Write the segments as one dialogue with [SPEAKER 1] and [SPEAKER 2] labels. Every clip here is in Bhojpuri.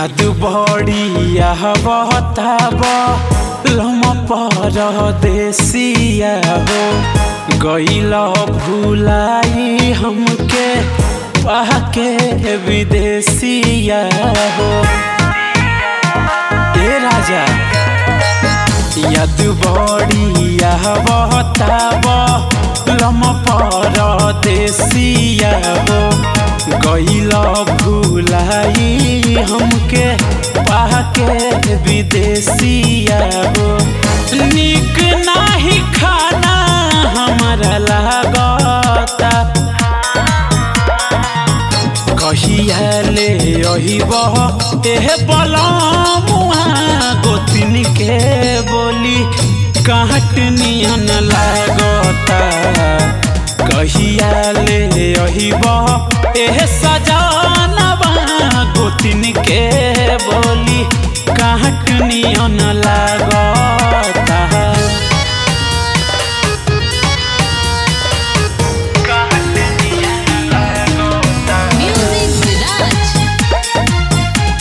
[SPEAKER 1] याद बड़िया बहताब लम पर देसिया हो गईल भूलाई हमके पाके विदेसिया हो ए राजा याद बड़िया बहताब लम पर देसिया हो गईल भूलाई हमके पाके विदेसिया हो निक नाही खाना हमारा लागता कहिया ले अहिब एह बलमुआ गोतिन के बोली काट नियन लागता कहिया ले अहिब एह सजानबा गोतिन के बोली काट नियन लागता
[SPEAKER 2] Music Village.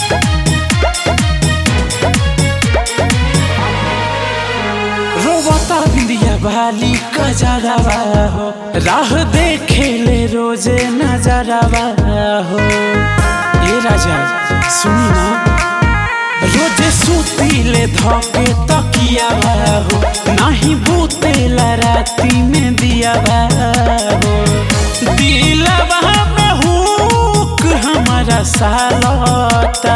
[SPEAKER 1] रोबता बिंदिया बाली कजरवा हो राह देखे ले रोजे नजरवा हो ए राजा सुनी ना रोजे सूती ले धोके तकिया हो नाही बूतेला राती में दिया हो दिलवा में हुक हमारा सालता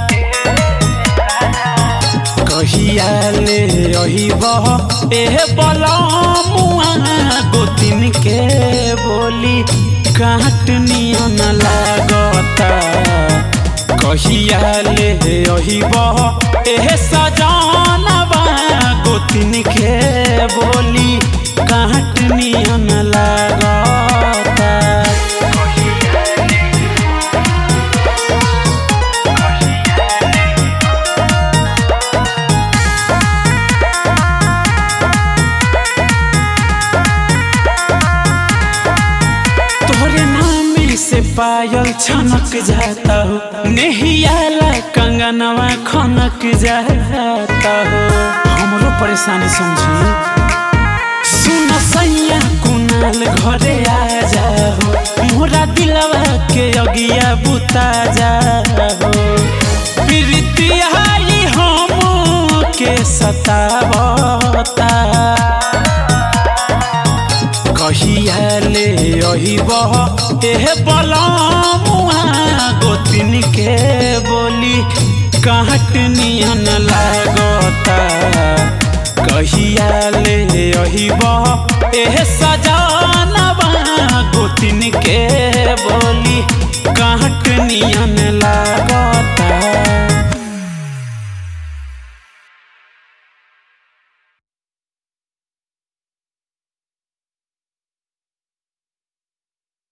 [SPEAKER 1] कहिया ले अहिब एह बलमुआ गोतिन के बोली काट नियन लागता कहिया ले अहिब एह सजानबा गोतिन के बोली काट नियन लागता तोहरे नाम से पायल छनक जाता हो नेहियाला कंगनवा खनक जाता हो हमरो परेशानी समझी सुन सैया कुनाल घरे आ जाओ मोरा दिलवा के अगिया बुता जाओ प्रीतिया हम के सतावता कहिया ले अहिब एह बलमुआ गोतिन के बोली काट नियन लागता कहिया ले अहिब एह सजानबा गोतिन के बोली